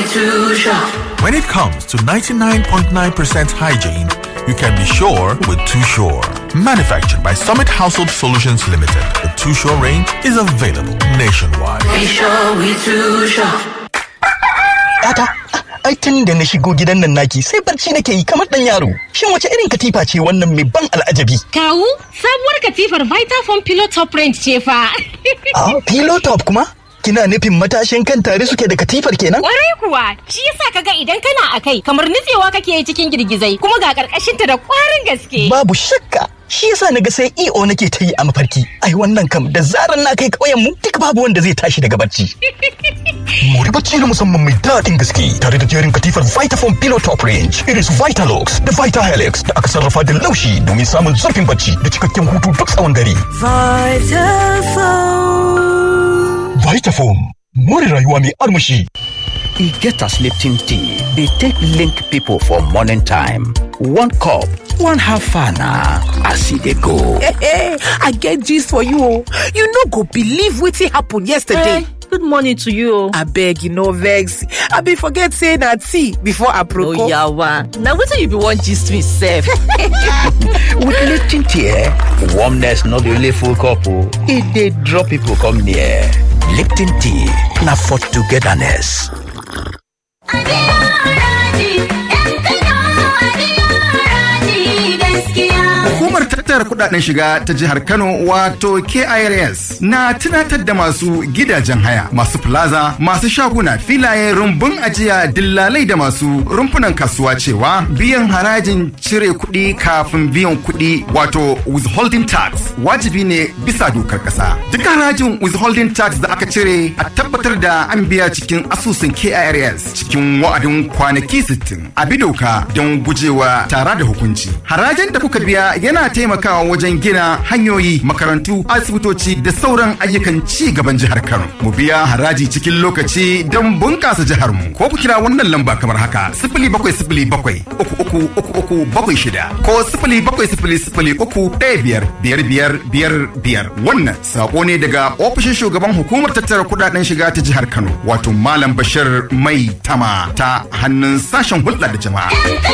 too sure. When it comes to 99.9% hygiene, you can be sure with Too Sure. Manufactured by Summit Household Solutions Limited, the Too Sure range is available nationwide. Be sure we too sure. Yata, ai tun da na shigo gidan nan naki sai barci nake yi kamar dan yaro. Shin wace irin katifa ce wannan mai ban al'ajabi? Kawu, sabuwar katifar Vitafoam Pillow Top Range ce fa. Ah, pillow top kuma? Kina nufin matashin kan tare suke da katifar kenan? Kwarai kuwa, shi yasa kaga idan kana a kai kamar nutsewa kake yi cikin girgizai kuma ga karkashinta da kwarin gaske. Babu shakka. Shi yasa naga sai EO nake ta yi a mafarki. Ai wannan kam da zaran na kai ƙauyen mu duk babu wanda zai tashi daga barci. Mori bacci na musamman mai daɗin gaske tare da jerin katifar Vitafoam Pillow Top Range, iris Vitalux da Vitahelix da aka sarrafa da laushi domin samun zurfin bacci da cikakken hutu duk tsawon dare. Vitafoam, more rayuwa mai armashi. e get as lipton tea dey take link people for morning time one cup one half an na as e dey go. Hey, I get gist for you. oh. You no go believe wetin happen yesterday. good morning to you. Abeg, you no vex. I be forget say na tea before Oh aproko. yawa, na wetin you be wan gist me sef? with lipton tea eh, warmness no dey only full cup o e dey draw people come near. lipton tea na for togetherness. Hukumar tattara kudaden shiga ta jihar Kano wato KIRS na tunatar da masu gidajen haya, masu plaza, masu shaguna, filaye, rumbun ajiya, dillalai da masu rumfunan kasuwa cewa biyan harajin cire kuɗi kafin biyan kuɗi wato withholding tax wajibi ne bisa dokar ƙasa. Duk harajin withholding tax da aka cire a tabbatar da an biya cikin asusun KIRS cikin wa'adin kwanaki 60 a bi doka don gujewa tara da hukunci. Harajin da kuka biya yana taimakawa wajen gina hanyoyi, makarantu, asibitoci da sauran ayyukan ci gaban jihar Kano. Mu biya haraji cikin lokaci don bunƙasa jihar mu. Ko ku kira wannan lamba kamar haka: sifili bakwai sifili bakwai uku uku uku uku bakwai shida ko sifili bakwai sifili sifili uku ɗaya biyar biyar biyar biyar biyar. Wannan saƙo ne daga ofishin shugaban hukumar tattara kuɗaɗen shiga ta jihar Kano wato Malam Bashir Mai Tama ta hannun sashen hulɗa da jama'a.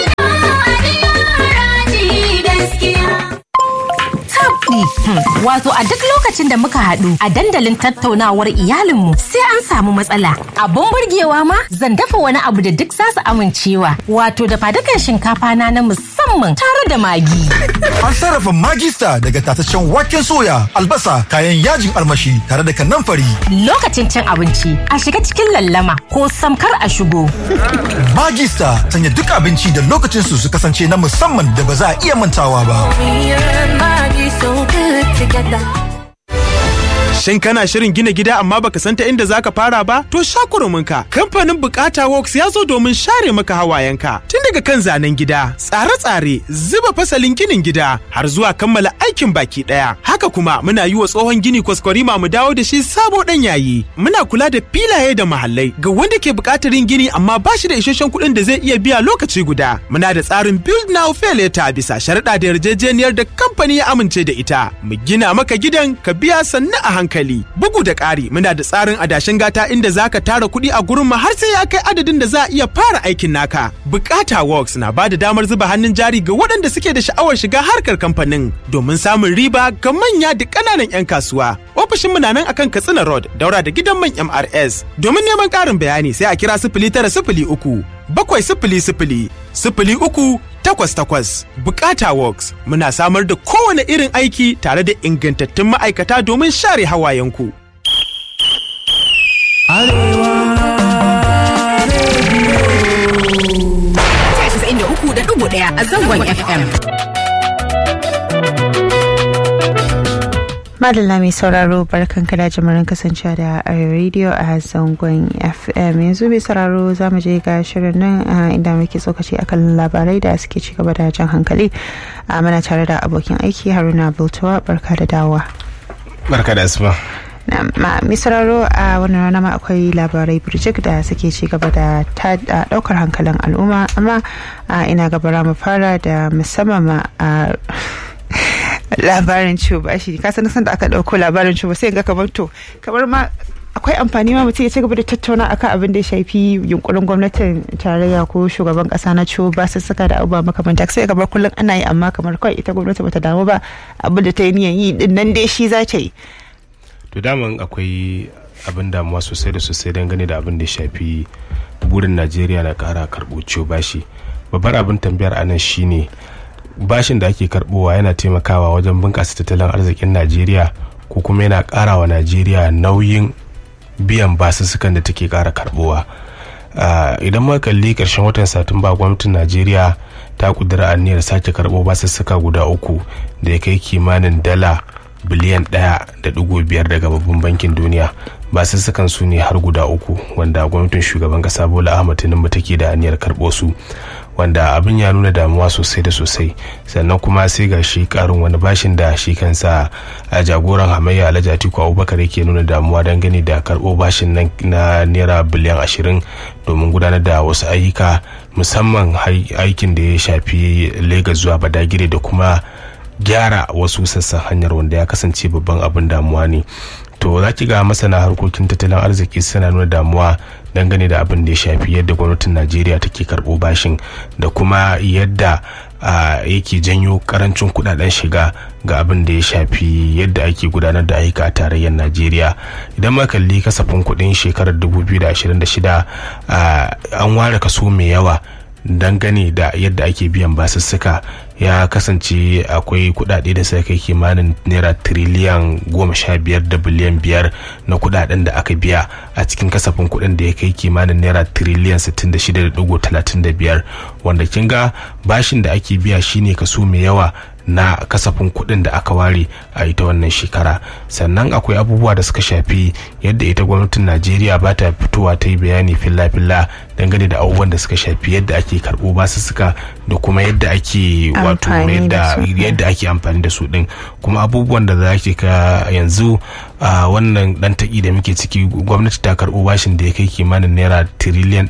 Wato a duk lokacin da muka haɗu a dandalin tattaunawar iyalinmu sai an samu matsala. Abun burgewa ma zan dafa wani abu da duk za su amincewa. Wato da fadukan shinkafa na na musamman tare da magi. An sarrafa magista daga tataccen waken soya, albasa, kayan yajin armashi tare da kanamfari. Lokacin cin abinci a shiga cikin lallama ko samkar a shigo. Magista sanya duk abinci da lokacin su su kasance na musamman da ba za a iya mantawa ba. Shin kana shirin gina gida amma baka san ta inda zaka fara ba? To sha ka. Kamfanin Bukata Works ya zo domin share maka hawayenka. Tun daga kan zanen gida, tsare-tsare, zuba fasalin ginin gida, har zuwa kammala aikin baki daya. Haka kuma muna yi wa tsohon gini kwaskwarima mu dawo da shi sabo dan yayi. Muna kula da filaye da mahallai ga wanda ke buƙatar yin gini amma ba shi da isasshen kuɗin da zai iya biya lokaci guda. Muna da tsarin Build Now Pay Later bisa sharuɗa da yarjejeniyar da kamfani ya amince da ita. Mu gina maka gidan ka biya sannu a hankali. Bugu da ƙari muna da tsarin adashin gata inda za ka tara kuɗi a gurin mu har sai ya kai adadin da za a iya fara aikin naka. Bukata Works na ba da damar zuba hannun jari ga waɗanda suke da sha'awar shiga harkar kamfanin domin samun riba ga manya da ƙananan 'yan kasuwa. Ofishin mu na nan akan Katsina Road daura da gidan man MRS. Domin neman ƙarin bayani sai a kira sifili tara sifili uku bakwai sifili sifili sifili uku takwas takwas bukata works muna samar da kowane irin aiki tare da ingantattun ma'aikata domin share hawayenku. inda uku da dubu ɗaya a zangon FM. Madalla mai sauraro barkan kada jimirin kasancewa da Arewa Radio a zangon FM yanzu mai sauraro za mu je ga shirin nan inda muke tsokaci akan labarai da suke ci gaba da jan hankali a mana tare da abokin aiki Haruna Bultuwa barka da dawa. Barka da asuba. mai sauraro a wannan rana ma akwai labarai birjik da suke ci gaba da daukar hankalin al'umma amma ina gabara mu fara da musamman ma a labarin ciwo ba shi ka san da aka dauko labarin ciwo sai ga kamar to kamar ma akwai amfani ma mutum ya ci gaba da tattauna akan abin da ya shafi yunkurin gwamnatin tarayya ko shugaban kasa na ciwo ba su saka da abubuwa makamanta sai kamar kullum ana yi amma kamar kawai ita gwamnati bata damu ba abin da ta yi niyan yi din nan dai shi za ta yi to daman akwai abin damuwa sosai da sosai dangane da abin da ya shafi burin najeriya na kara karɓo ciwo bashi babbar abin tambayar anan shine bashin da ake karbowa yana taimakawa wajen bunƙasa tattalin arzikin najeriya ko kuma yana ƙara wa najeriya nauyin biyan basussukan da take ƙara karbowa idan muka kalli ƙarshen watan satumba gwamnatin najeriya ta kudura aniyar sake karɓo basussuka guda uku da ya kai kimanin dala biliyan ɗaya da ɗigo biyar daga babban bankin duniya basussukan su ne har guda uku wanda gwamnatin shugaban ƙasa bola ahmad tinubu take da aniyar karɓo su wanda abin ya nuna damuwa sosai da sosai sannan kuma sai ga shi karin wani bashin da shi kansa a jagoran hamayya alhaji atiku abubakar yake nuna damuwa dangane da karɓo bashin nan na naira biliyan ashirin domin gudanar da wasu ayyuka musamman aikin da ya shafi lagos zuwa badagire da kuma gyara wasu sassan hanyar wanda ya kasance babban abin damuwa ne to za ki ga masana harkokin tattalin arziki suna nuna damuwa dangane da abin da ya shafi yadda gwamnatin najeriya take karɓo bashin da kuma yadda yake janyo karancin kudaden shiga ga abin da ya shafi yadda ake gudanar da ayyuka a tarayyar najeriya idan ma kalli kasafin kudin shekarar 2026 an ware kaso mai yawa dangane da yadda ake biyan basussuka ya kasance akwai kudade da suka kai kimanin naira tiriliyan goma sha biyar da biliyan biyar na kudaden da aka biya a cikin kasafin kudin da ya kai kimanin naira tiriliyan sittin da shida da dugu talatin da biyar wanda kin ga bashin da ake biya shine kaso mai yawa na kasafin kuɗin da aka ware a ita wannan shekara sannan akwai abubuwa da suka shafi yadda ita gwamnatin najeriya ba ta fitowa ta yi bayani filla-filla dangane da abubuwan da suka shafi yadda ake karɓo basussuka da kuma yadda ake wato yadda ake amfani da su ɗin kuma abubuwan da za ki ka yanzu a wannan ɗan taƙi da muke ciki gwamnati ta karɓo bashin da ya kai kimanin naira tiriliyan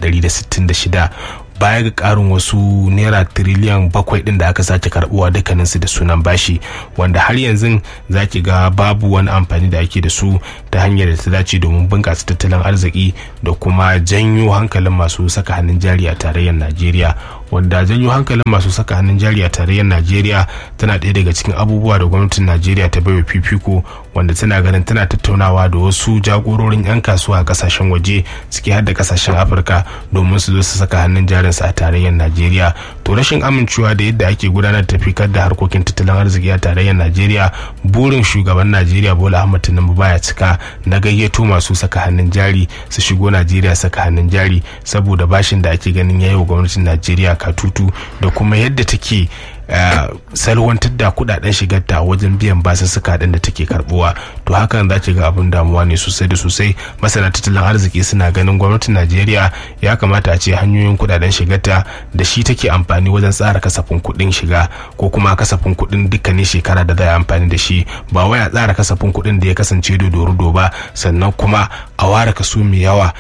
166 baya ga karin wasu naira tiriliyan bakwai din da aka sake karbuwa dukkaninsu da sunan bashi wanda har yanzu za ki ga babu wani amfani da ake da su ta hanyar da ta dace domin bunƙasa tattalin arziki da kuma janyo hankalin masu saka hannun jari a tarayyar najeriya wanda janyo hankalin masu saka hannun jari a tarayyar najeriya tana ɗaya daga cikin abubuwa da gwamnatin najeriya ta baiwa fifiko wanda tana ganin tana tattaunawa da wasu jagororin 'yan kasuwa a kasashen waje ciki har da kasashen afirka domin su zo su saka hannun jarinsu a tarayyar najeriya to rashin amincewa da yadda ake gudanar da fikar da harkokin tattalin arziki a tarayyar najeriya burin shugaban najeriya bola ahmad tinubu baya cika na gayyato masu saka hannun jari su shigo najeriya saka hannun jari saboda bashin da ake ganin yayi wa gwamnatin najeriya katutu da kuma yadda take Uh, salwantar da kudaden shigarta wajen biyan basussuka din da take karbuwa to hakan za ki ga abin damuwa ne sosai da sosai masana tattalin arziki suna ganin gwamnatin najeriya ya kamata a ce hanyoyin kudaden shigarta da shi take amfani wajen tsara kasafin kudin shiga ko kuma kasafin kudin dukkanin shekara da za a amfani da shi ba wai a tsara kasafin kudin da ya kasance dodo ba sannan kuma a ware kaso mai yawa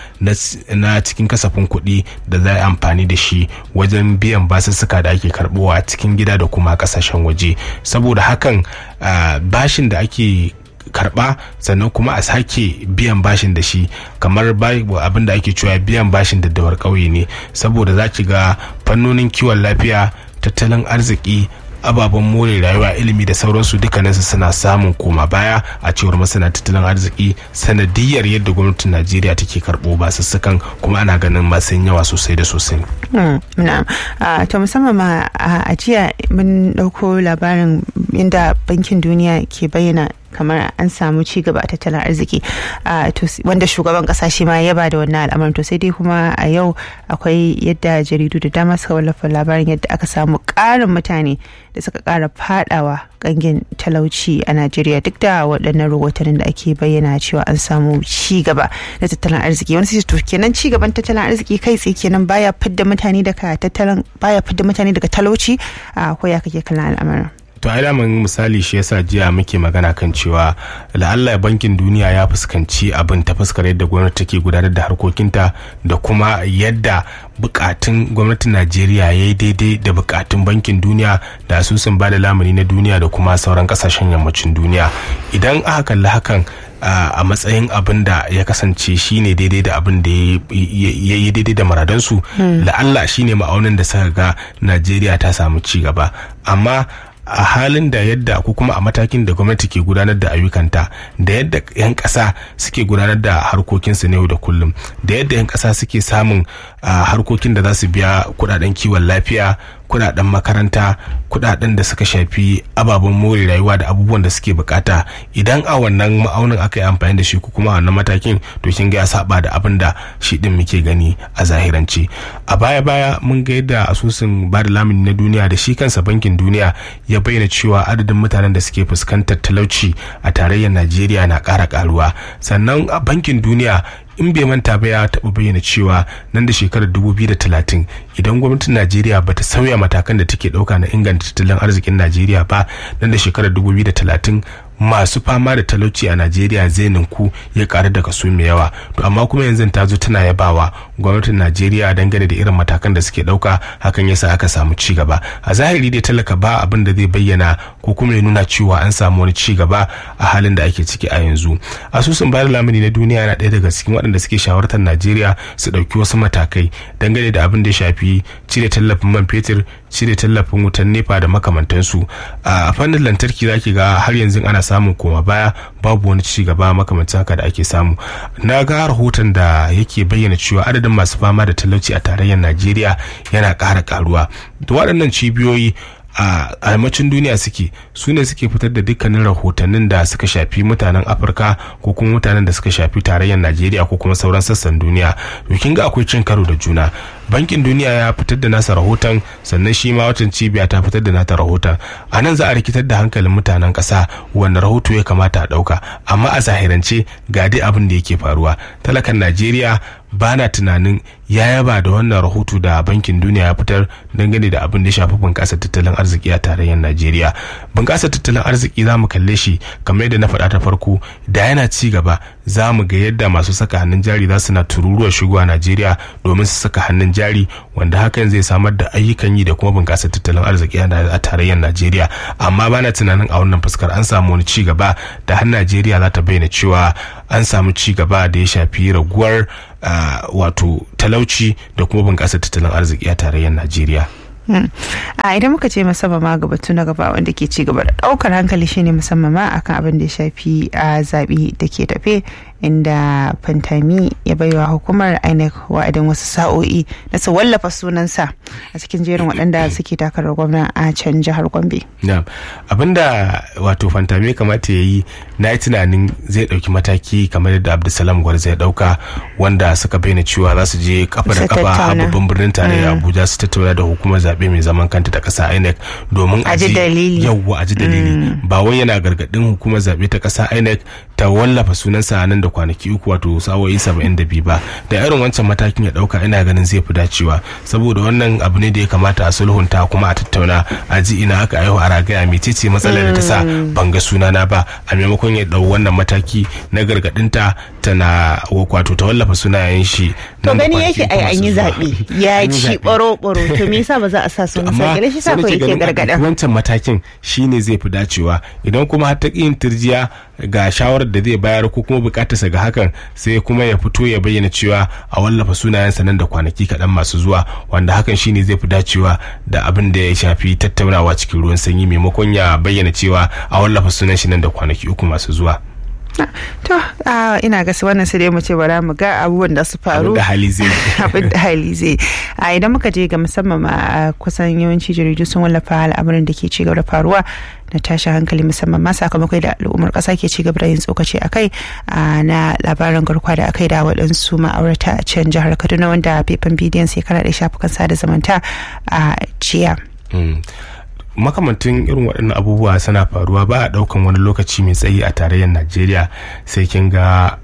na cikin kasafin kuɗi da za a amfani da shi wajen biyan basussuka da ake karbowa a cikin gida da kuma kasashen waje saboda hakan bashin da ake karba sannan kuma a sake biyan bashin da shi kamar abin da ake cewa biyan bashin daddawar ƙauye ne saboda za ki ga fannonin kiwon lafiya tattalin arziki ababen more rayuwa ilimi da sauransu dukkaninsu suna samun koma baya a cewar masana tattalin arziki sanadiyar yadda gwamnatin najeriya take karɓo basussukan kuma ana ganin masu yawa sosai da sosai ta musamman ma a jiya mun ɗauko labarin inda bankin duniya ke bayyana kamar an samu ci gaba a tattalin arziki wanda shugaban kasa shi ma ya ba da wannan al'amarin to sai dai kuma a yau akwai yadda jaridu da dama suka wallafa labarin yadda aka samu ƙarin mutane da suka ƙara fadawa gangin talauci a najeriya duk da waɗannan rahotannin da ake bayyana cewa an samu ci gaba na tattalin arziki wani sai to kenan ci gaban tattalin arziki kai tsaye kenan baya fidda mutane daga tattalin baya fidda mutane daga talauci a ko ya kake kallon al'amarin to ai daman misali shi yasa jiya muke magana kan cewa la'alla bankin duniya ya fuskanci abin ta fuskar yadda gwamnati take gudanar da harkokinta da kuma yadda bukatun gwamnatin najeriya ya yi daidai da bukatun bankin duniya da asusun bada lamuni na duniya da kuma sauran kasashen yammacin duniya idan aka kalli hakan a matsayin abin da ya kasance shine daidai da abin da ya yi daidai da maradansu la'alla shine ma'aunin da suka ga najeriya ta samu ci gaba amma a halin da yadda ko kuma a matakin da gwamnati ke gudanar da ayyukanta da yadda 'yan ƙasa suke gudanar da harkokinsu na yau da kullum da yadda 'yan ƙasa suke samun harkokin da za su biya kudaden kiwon lafiya kudaden makaranta kudaden da suka shafi ababen more rayuwa da abubuwan da suke bukata idan a wannan ma'aunin aka yi amfani da shi ko kuma a wannan matakin to kin ga ya saba da abin da shi din muke gani a zahirance a baya baya mun ga yadda asusun ba da lamuni na duniya da shi kansa bankin duniya ya bayyana cewa adadin mutanen da suke fuskantar talauci a tarayyar najeriya na ƙara ƙaruwa sannan a bankin duniya in bai manta ba ya taɓa bayyana cewa nan da shekarar 2030 idan gwamnatin najeriya ba ta sauya matakan da take ɗauka na inganta tattalin arzikin najeriya ba nan da shekarar 2030 masu fama da talauci a najeriya zai ninku ya karu da kaso mai yawa to amma kuma yanzu ta zo tana yabawa gwamnatin najeriya dangane da irin matakan da suke dauka hakan yasa aka samu ci gaba a zahiri dai talaka ba abin da zai bayyana ko kuma ya nuna cewa an samu wani ci gaba a halin da ake ciki a yanzu asusun bayar lamuni na duniya yana ɗaya daga cikin waɗanda suke shawartar najeriya su ɗauki wasu matakai dangane da abin da ya shafi cire tallafin man fetur cire tallafin wutan nefa da makamantansu a fannin lantarki zaki ga har yanzu ana samun koma baya babu wani ci gaba makamancin haka da ake samu na ga rahoton da yake bayyana cewa adadin masu fama da talauci a tarayyar najeriya yana ƙara karuwa da waɗannan cibiyoyi a yammacin duniya suke su ne suke fitar da dukkanin rahotannin da suka shafi mutanen afirka ko kuma mutanen da suka shafi tarayyar najeriya ko kuma sauran sassan duniya to kin ga akwai cin karo da juna bankin duniya ya fitar da nasa rahoton sannan shi ma watan cibiya ta fitar da nata rahoton a nan za a rikitar da hankalin mutanen ƙasa wanda rahoto ya kamata a ɗauka amma a zahirance ga dai abin da yake faruwa talakan najeriya ba na tunanin ya yaba da wannan rahoto da bankin duniya ya fitar dangane da abin da ya shafi bunƙasar tattalin arziki a tarayyar najeriya bunƙasar tattalin arziki za mu kalle shi kamar yadda na faɗa ta farko da yana ci gaba za mu ga yadda masu saka hannun jari za su na tururuwa shigowa najeriya domin su saka hannun jari wanda hakan zai samar da ayyukan yi da kuma bunƙasar tattalin arziki a tarayyar najeriya amma bana tunanin a wannan fuskar an samu wani ci gaba da har najeriya za ta bayyana cewa an samu ci gaba da ya shafi raguwar wato talauci da kuma bunƙasar tattalin arziki a tarayyar najeriya a idan muka ce musamman ma ga batu na gaba wanda ke ci gaba da daukar hankali shine musamman ma akan abin da ya shafi a zaɓe da ke tafe inda fantami ya baiwa hukumar inec wa'adin wasu sa'o'i na su wallafa sunansa a cikin jerin waɗanda suke takarar gwamna a can jihar gombe abinda wato fantami kamata ya yi na yi tunanin zai ɗauki mataki kamar yadda abdulsalam gwarza ya ɗauka wanda suka bayyana cewa za su je kafa da kafa a babban birnin tarayya abuja su tattauna da hukumar zaɓe mai zaman kanta ta ƙasa inec domin a ji dalili yawwa a ji dalili ba wai yana gargaɗin hukumar zaɓe ta ƙasa inec ta wallafa sunansa nan da kwanaki uku wato sa'o'i saba'in da biyu ba da irin wancan matakin ya ɗauka ina ganin zai fi dacewa saboda wannan abu ne da ya kamata a sulhunta kuma a tattauna a ji ina aka aihu a ragaya mecece matsalar da ta sa ban ga sunana ba a maimakon ya ɗau wannan mataki na gargaɗinta tana wato ta wallafa sunayen shi to gani yake ai an yi zaɓe ya ci ɓaro-ɓaro to me yasa ba za a sa sunan sa gare shi sa ko yake gargaɗa wancan matakin shine zai fi dacewa idan kuma har ta yin turjiya ga shawarar da zai bayar ko kuma bukatarsa ga hakan sai kuma ya fito ya bayyana cewa a wallafa sunayensa nan da kwanaki kaɗan masu zuwa wanda hakan shine zai fi dacewa da abin da ya shafi tattaunawa cikin ruwan sanyi maimakon ya bayyana cewa a wallafa sunan shi nan da kwanaki uku masu zuwa. to ina ga wannan sai dai mu ce bara mu ga abubuwan da su faru abin da hali zai abin da hali zai a idan muka je ga musamman ma kusan yawanci jaridu sun wallafa al'amuran da ke ci gaba da faruwa na tashin hankali musamman ma sakamakon da al'ummar kasa ke ci gaba da yin tsokaci a kai na labarin garkuwa da akai da waɗansu ma'aurata a can jihar kaduna wanda faifan bidiyon sai kara da shafukan sada zumunta a jiya makamantin irin waɗannan abubuwa suna faruwa ba a ɗaukan wani lokaci mai tsayi a tarayyar najeriya sai kin ga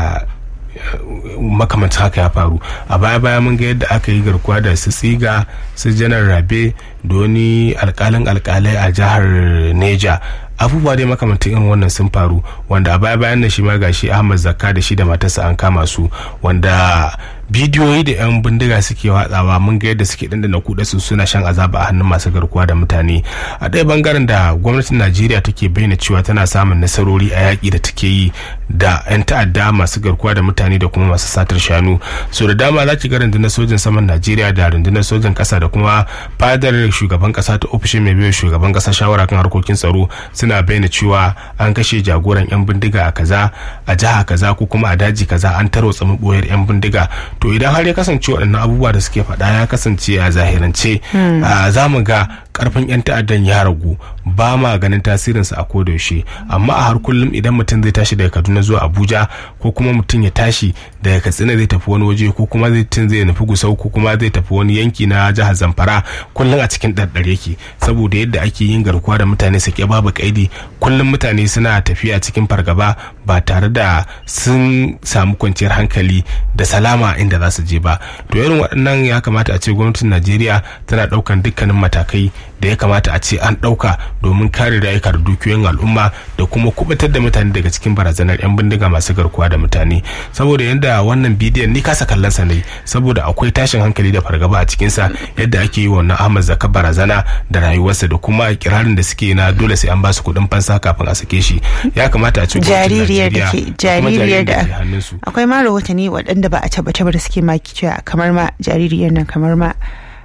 makamantin haka ya faru a baya baya mun ga yadda aka yi garkuwa da su tsiga su janar rabe da wani alkalin alkalai a jihar neja abubuwa dai makamantan irin wannan sun faru wanda a baya bayan nan shi ma gashi ahmad zakka da shi da matarsa an kama su wanda bidiyoyi da 'yan bindiga suke watsawa mun ga yadda suke dandana kuɗa su suna shan azaba a hannun masu garkuwa da mutane a ɗaya bangaren da gwamnatin najeriya take bayyana cewa tana samun nasarori a yaƙi da take yi da 'yan ta'adda masu garkuwa da mutane da kuma masu satar shanu so da dama za ki ga rundunar sojin saman najeriya da rundunar sojin ƙasa da kuma fadar shugaban ƙasa ta ofishin mai biyu shugaban ƙasa shawara kan harkokin tsaro suna bayyana cewa an kashe jagoran 'yan bindiga a kaza a jiha kaza ko kuma a daji kaza an tarwatsa maboyar 'yan bindiga to idan har ya kasance waɗannan abubuwa da suke faɗa ya kasance a zahirance za mu ga karfin 'yan ta'addan ya ragu ba ma ganin tasirinsa a kodayaushe amma a har kullum idan mutum zai tashi daga kaduna zuwa abuja ko kuma mutum ya tashi daga katsina zai tafi wani waje ko kuma zai tun zai nufi gusau ko kuma zai tafi wani yanki na jihar zamfara kullum a cikin ɗarɗar yake saboda yadda ake yin garkuwa da mutane sake babu kaidi kullum mutane suna tafiya cikin fargaba ba tare da sun samu kwanciyar hankali da salama inda za su je ba to irin waɗannan ya kamata a ce gwamnatin najeriya tana ɗaukan dukkanin matakai da ya kamata a ce an ɗauka domin kare rayuka da dukiyoyin al'umma da kuma kubutar da mutane daga cikin barazanar 'yan bindiga masu garkuwa da mutane saboda yadda wannan bidiyon ni kasa kallon sa ne saboda akwai tashin hankali da fargaba a cikinsa yadda ake yi wannan ahmad zaka barazana da rayuwarsa da kuma kirarin da suke na dole sai an ba su kuɗin fansa kafin a sake shi ya kamata a ce jaririyar da ke jaririyar da akwai ma rahotanni waɗanda ba a tabbatar da suke maki cewa kamar ma jaririyar nan kamar ma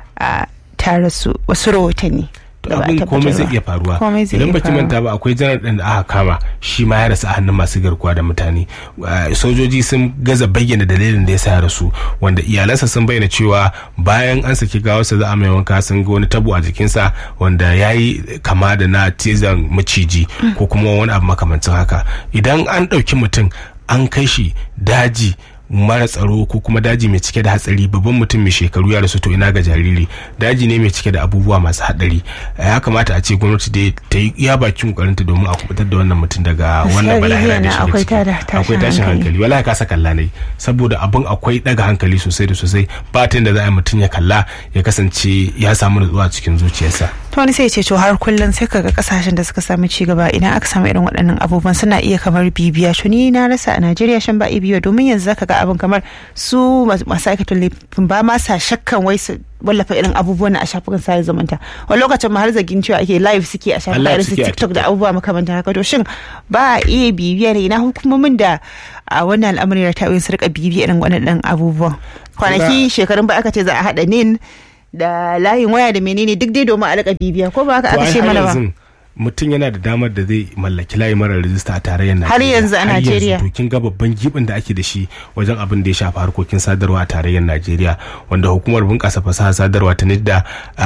ta rasu wasu rahotanni abin komai zai iya faruwa idan baki manta ba akwai janar din da aka kama shi ma ya rasu a hannun masu garkuwa da mutane sojoji sun gaza bayyana dalilin da ya sa ya rasu wanda iyalansa sun bayyana cewa bayan an saki gawarsa za a mai wanka sun ga wani tabo a jikinsa wanda ya yi kama da na cizon maciji ko kuma wani abu makamancin haka idan an ɗauki mutum an kai shi daji mara tsaro ko kuma daji mai cike da hatsari babban mutum mai shekaru ya rasu to ina ga jariri daji ne mai cike da abubuwa masu hadari ya kamata a ce gwamnati da ta yi iya bakin kokarinta domin a kubutar da wannan mutum daga wannan bala'i da shi akwai tashin hankali wala ka saka kalla ne saboda abin akwai daga hankali sosai da sosai ba ta da za a mutum ya kalla ya kasance ya samu nutsuwa cikin zuciyarsa to wani sai ce to har kullum sai kaga kasashen da suka samu ci gaba idan aka samu irin waɗannan abubuwan suna iya kamar bibiya to ni na rasa a Najeriya shan ba bibiya domin yanzu zaka ga abin kamar su masu aikatan laifin ba ma sa shakkan wai su wallafa irin abubuwan a shafukan sada zumunta wani lokacin ma har zagin cewa ake live suke a shafukan irin su tiktok da abubuwa makamantan haka to shin ba a iya bibiya ne ina hukumomin da a wannan al'amari da ta'oyin su rika bibiya irin waɗannan abubuwan kwanaki shekarun ba aka ce za a haɗa nin da layin waya da menene duk dai domin a rika bibiya ko ba haka aka ce mana ba mutum yana da damar da zai mallaki layi mara rajista a tarayyar Najeriya. Har yanzu a Najeriya. to kin ga babban gibin da ake da shi wajen abin da ya shafi harkokin sadarwa a tarayyar Najeriya wanda hukumar bunƙasa fasaha sadarwa ta NIDDA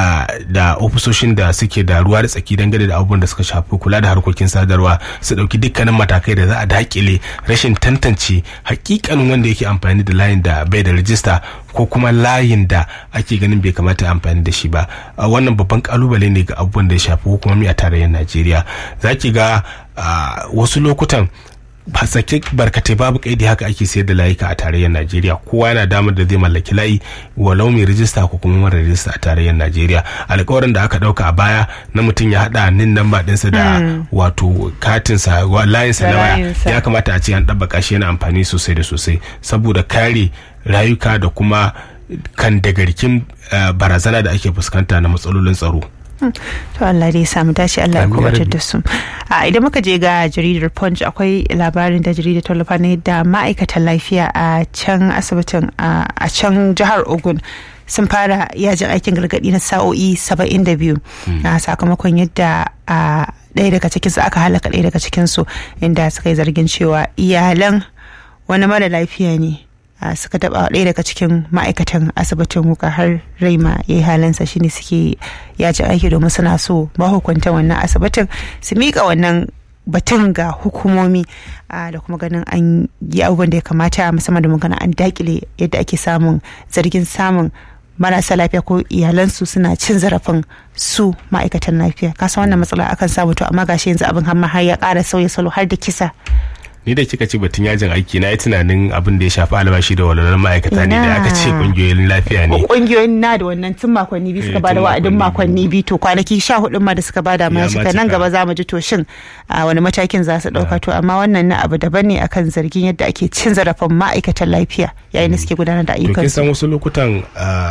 da ofisoshin da suke da ruwa da tsaki dangane da abubuwan da suka shafi kula da harkokin sadarwa su ɗauki dukkanin matakai da za a dakile rashin tantance hakikanin wanda yake amfani da layin da bai da rajista ko kuma layin da ake ganin bai kamata amfani da shi ba wannan babban kalubale ne ga abubuwan da ya shafi hukumomi a tarayyar najeriya za ki ga wasu lokutan sake barkatai babu kaidi haka ake sayar da layuka a tarayyar najeriya kowa yana damar da zai mallaki layi walau mai rijista ko kuma mara rijista a tarayyar najeriya alkawarin da aka dauka a baya na mutum ya hada nin namba dinsa da wato katinsa layinsa na waya ya kamata a ce an ɗabbaka shi yana amfani sosai da sosai saboda kare rayuka da kuma kan dagarkin barazana da ake fuskanta na matsalolin tsaro. to Allah dai samu dace Allah ya kubatar da su a idan muka je ga jaridar punch akwai labarin da jaridar tallafa ne da ma'aikatan lafiya a can asibitin a can jihar ogun sun fara yajin aikin gargadi na sa'o'i 72 a sakamakon yadda a ɗaya daga cikinsu aka halaka ɗaya daga cikinsu inda suka yi zargin cewa iyalan wani mara lafiya ne suka taba ɗaya daga cikin ma'aikatan asibitin wuka har raima ya yi halinsa shine suke yaji aiki domin suna so mahukuntan wannan asibitin su miƙa wannan batun ga hukumomi da kuma ganin an yi abubuwan da ya kamata musamman da magana an dakile yadda ake samun zargin samun marasa lafiya ko iyalansu suna cin zarafin su ma'aikatan lafiya kasa wannan matsala akan samu to amma gashi yanzu abin hamma har ya ƙara sauya salo har da kisa ni da kika ce batun yajin aiki na yi tunanin abin da ya shafi albashi da walwalar ma'aikata ne da aka ce kungiyoyin lafiya ne kungiyoyin na da wannan tun makonni biyu suka bada wa'adin makonni biyu to kwanaki sha hudu ma da suka bada ma cika nan gaba za mu ji to shin a wani matakin za su dauka to amma wannan na abu daban ne akan zargin yadda ake cin zarafin ma'aikatan lafiya yayin da suke gudanar da ayyukan to kin san wasu lokutan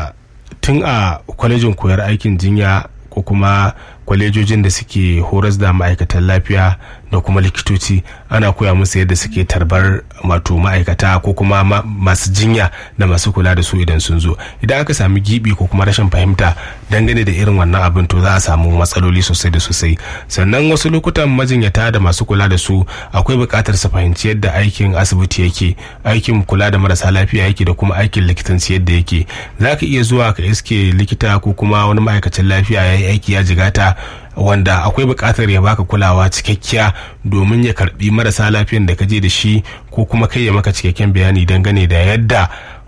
tun a kwalejin koyar aikin jinya ko kuma kwalejojin da suke horas da ma'aikatan lafiya da kuma likitoci ana koya musu yadda suke tarbar wato ma'aikata ko kuma masu jinya da masu kula da su idan sun zo idan aka sami gibi ko kuma rashin fahimta dangane da irin wannan abin to za a samu matsaloli sosai da sosai sannan wasu lokutan majinyata da masu kula da su akwai buƙatar su fahimci yadda aikin asibiti yake aikin kula da marasa lafiya yake da kuma aikin likitanci yadda yake za ka iya zuwa ka iske likita ko kuma wani ma'aikacin lafiya ya yi aiki ya jigata wanda akwai buƙatar ya baka kulawa cikakkiya domin ya karbi marasa lafiyan da ka je da shi ko kuma kai ya maka cikakken bayani dangane da yadda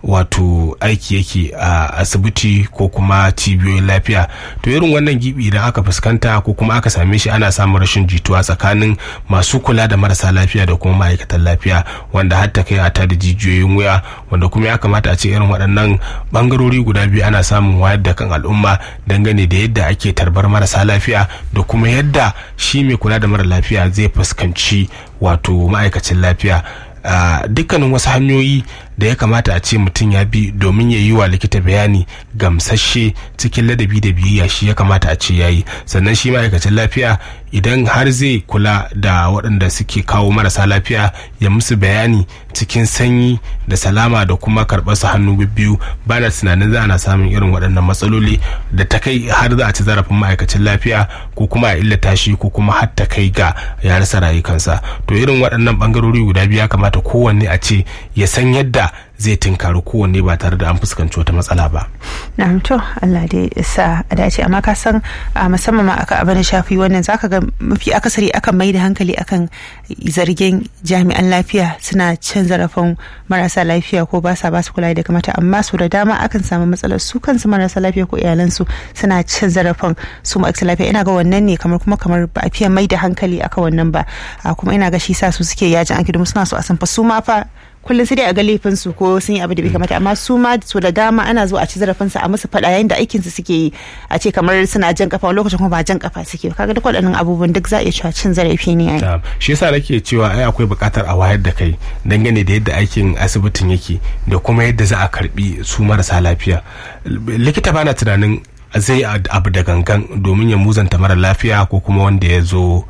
wato aiki yake a asibiti ko kuma cibiyoyin lafiya to irin wannan gibi idan aka fuskanta ko kuma aka same shi ana samun rashin jituwa tsakanin masu kula da marasa lafiya da kuma ma'aikatan lafiya wanda har ta kai a tada jijiyoyin wuya wanda kuma ya kamata a ce irin waɗannan bangarori guda biyu ana samun wayar da kan al'umma dangane da yadda ake tarbar marasa lafiya da kuma yadda shi mai kula da mara lafiya zai fuskanci wato ma'aikacin lafiya Uh, dukkanin wasu hanyoyi da ya kamata a ce mutum ya bi domin ya yi wa likita bayani gamsashe cikin ladabi da biyayya shi ya kamata a ce ya yi sannan shi ma'aikacin lafiya idan har zai kula da waɗanda suke kawo marasa lafiya ya musu bayani cikin sanyi da salama da kuma karɓar su hannu biyu ba na tunanin za ana samun irin waɗannan matsaloli da ta kai har za a ci zarafin ma'aikacin lafiya ko kuma a illata shi ko kuma har ta kai ga ya rasa rayukansa to irin waɗannan ɓangarori guda biyu ya kamata kowanne a ce ya san yadda zai tinkari kowanne ba tare da an fuskanci wata matsala ba. na to Allah dai sa a dace amma ka san musamman ma aka abin shafi wannan zaka ga mafi akasari akan mai da hankali akan zargin jami'an lafiya suna cin zarafin marasa lafiya ko ba sa ba su kula da kamata amma su da dama akan samu matsalar su kansu marasa lafiya ko iyalansu suna cin zarafin su ma'aikatan lafiya ina ga wannan ne kamar kuma kamar ba a fiye mai da hankali aka wannan ba kuma ina ga shi sa su suke yajin aiki domin suna so a san fa su ma fa kullum sai dai a ga laifin su ko sun yi abu da bai kamata amma su ma su da dama ana zo a ci zarafin su a musu fada yayin da aikin su suke yi a ce kamar suna jan kafa lokacin kuma ba jan kafa suke kaga duk waɗannan abubuwan duk za a iya cewa cin zarafi ne ai shi yasa nake cewa ai akwai buƙatar a wayar da kai dangane da yadda aikin asibitin yake da kuma yadda za a karbi su marasa lafiya likita bana tunanin zai abu da gangan domin ya muzanta mara lafiya ko kuma wanda ya zo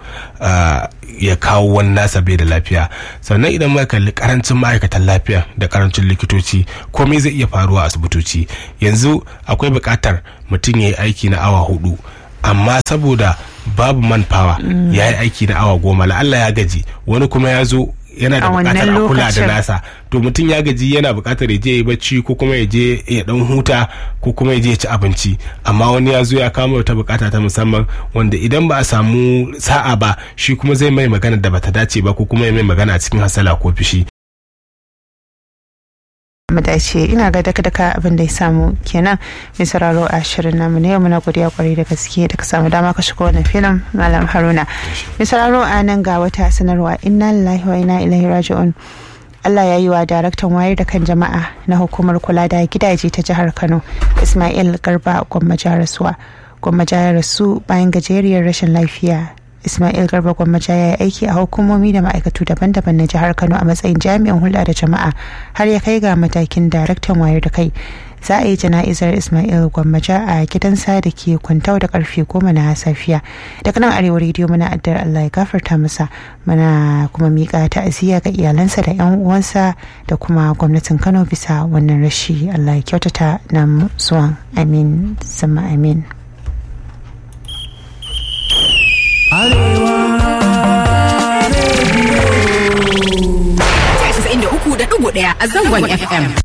ya kawo wani nasa bai da lafiya sannan idan muka kalli karancin ma'aikatan lafiya da karancin likitoci komai zai iya faruwa a asibitoci yanzu akwai buƙatar mutum ya yi aiki na awa hudu amma saboda babu manpower ya yi aiki na awa goma la'alla ya gaji wani kuma ya zo yana da bukatar a kula da nasa to mutum ya gaji yana bukatar ya je ya bacci ko kuma ya je ya dan huta ko kuma ya je ya ci abinci amma wani ya zo ya kama wata bukata ta musamman wanda idan ba a samu sa'a ba shi kuma zai mai magana da bata dace ba ko kuma ya mai magana a cikin hasala ko fishi mu dace ina ga daka daka abin da ya samu kenan mai sauraro a shirin namu na yau muna godiya kwarai da gaske da ka samu dama ka shiga wannan filin malam haruna mai sauraro a nan ga wata sanarwa inna lillahi wa inna ilaihi raji'un Allah ya yi wa daraktan wayar da kan jama'a na hukumar kula da gidaje ta jihar Kano Ismail Garba Gwammaja rasuwa Gwammaja ya rasu bayan gajeriyar rashin lafiya Ismail Garba Gwammaja ya yi aiki a hukumomi da ma'aikatu daban-daban na jihar Kano a matsayin jami'in hulɗa da jama'a har ya kai ga matakin daraktan wayar da kai. Za a yi jana'izar Ismail Gwammaja a gidansa da ke kwantau da karfe goma na safiya. Daga nan arewa rediyo muna addar Allah ya gafarta masa muna kuma miƙa ta'aziyya ga iyalansa da 'yan uwansa da kuma gwamnatin Kano bisa wannan rashi Allah ya kyautata nan zuwan amin sama amin. Arewa Radio. da ɗigo ɗaya a zangon FM.